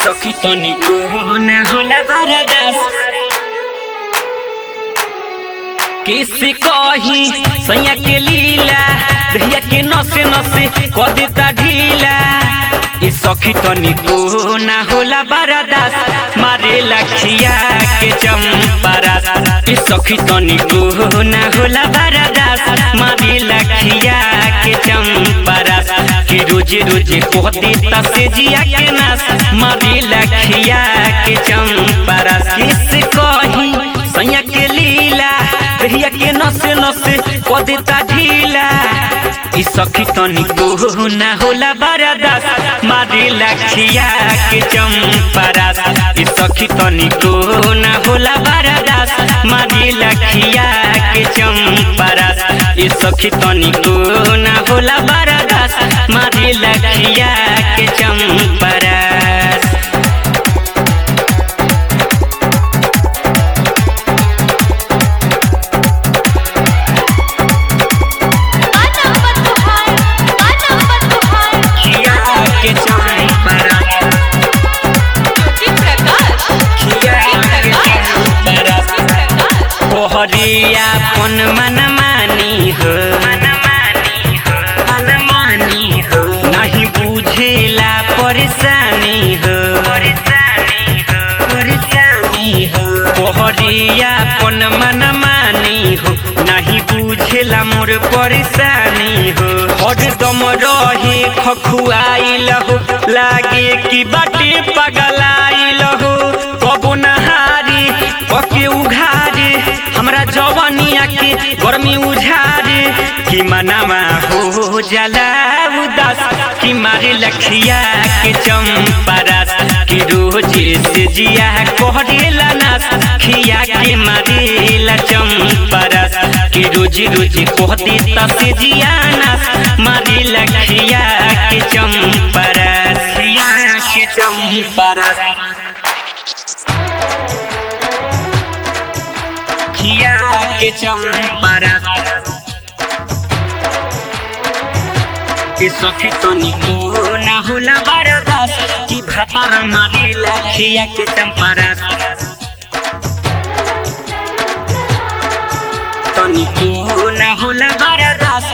सखी तनिको न होला बरदास किसी कही सैया के लीला भैया के नसे नसे क देता ढीला ई सखी तनिको न होला बरदास मारे लखिया के चंपरास ई सखी तनिको न होला बरदास मारे लखिया के चंपरास कि रोज रोज कह देता से जिया के नास मारे लखिया के चंपरास किस कही सैया के लीला भैया के नसे नसे क देता ढीला ई सखी तनिको ना होला बरदास मारे लखिया के चंपरास ई सखी तनिको ना होला बरदास मारे लखिया के चंपरास ई सखी तनिको ना होला बरदास मारे लखिया के चंपरास खिया के चंपरास खिया के चंपरास तोहरिया पन मन मानी हो मनमानी हो नहीं बुझेला परेशानी हो परेशानी हो तोहरिया पन मन मानी हो नहीं बुझेला मोर परेशानी हो हरदम रहे खखुआइल हो लागे कि बाटे पगलाइल हो कबो नहारी पके उघारे हमरा जवानिया के गर्मी उझारे कि मनामा हो जाला उदास कि मारे लखिया के चंपरास कि रोज से जिया कहरेला नास खिया के मारेला चंपरास कि रोज रोज कह देता से जिया नास मारे लखिया के चंपरास खिया के चंपरास खिया के चंपरास के सखी तनिको ना होला बरदास कि भातार मारे लखिया के चंपरास तनिको ना होला बरदास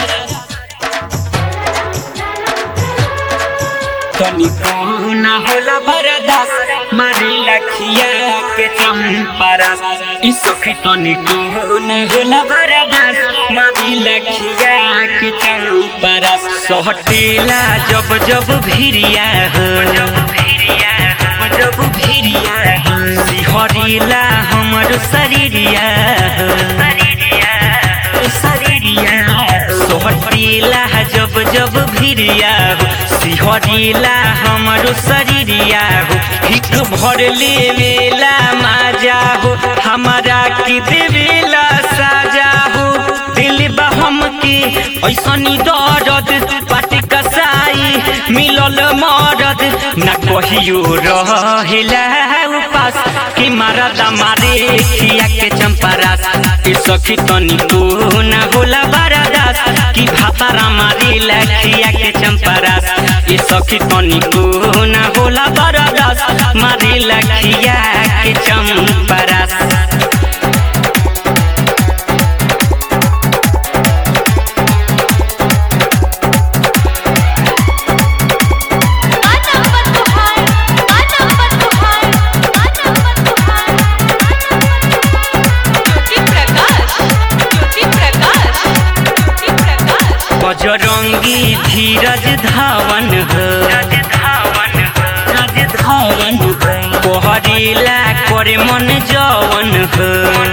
तनिको ना होला बरदास मारे लखिया के चंपरास ई सखी तनिको ना होला बरदास मारे लखिया के चंपरास सहटेला जब जब भिरिया हो जब भिरिया हो जब भिरिया हो सिहरिला हमर शरीरिया हो शरीरिया शरीरिया सोहटिला जब जब भिरिया हो सिहरिला हमरो शरीरिया हो हिक भर लेवेला माजा हो हमारा की देवेला साजा हो दिल बहम के ऐसनी दर्द पाटी कसाई मिलल मरद न कहियो रहेला उपास कि मारद मारे खिया के चंपरास ए सखी तनिको न होला बरदास कि भातारा मारे लखिया के चंपरास ए सखी तनिको न होला बरदास मारे लखिया के चंपरास बजरंगी धीरज धावन हो धावन कोहरीला करे मन जवन हो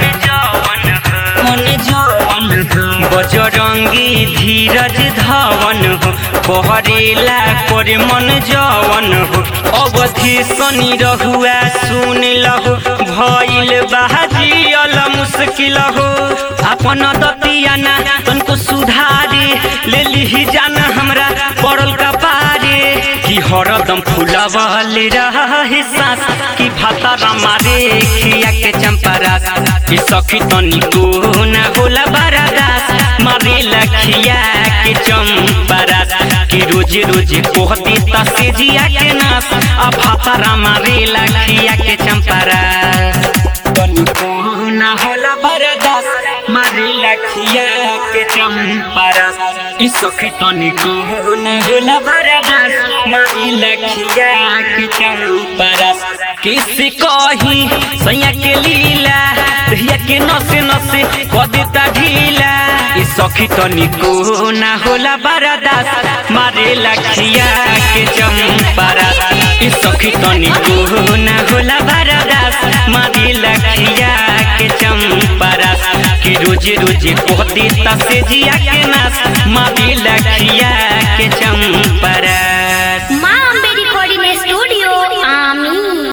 मन जवन हो बजरंगी धीरज धावन हो कोहरीला करे मन जवन हो अवधि सनी रहुआ सुन लहो भइल बाजियल मुश्किल हो अपन दतियाना तनको सुधारे ले लिही जाना हमरा पड़ल कपारे कि हरदम फुलवल रहे सांस कि भातारा मारे खिया के चंपरास कि सखी तनिको ना होला बरदास मारे लखिया के चंपरास कि रोज रोजे रोजे कोहती तसे जिया के नास आ भातारा मारे लखिया के चंपारा तनिको ना होला बरदास मारे लखिया के चंपारा ई सखी तनिको ना होला बरदास मारे लखिया के चंपारा किसी कही सैया के लीला दहिया के नसे नसे कदिता ढीला ई सखी तनिको ना होला बरदास मारे लखिया के चंपारा ई सखी तनिको ना होला बरदास मारे लखिया के चंपारा कि रोजे रोजे कहती तसे जिया के नास मारे लखिया के चंपारा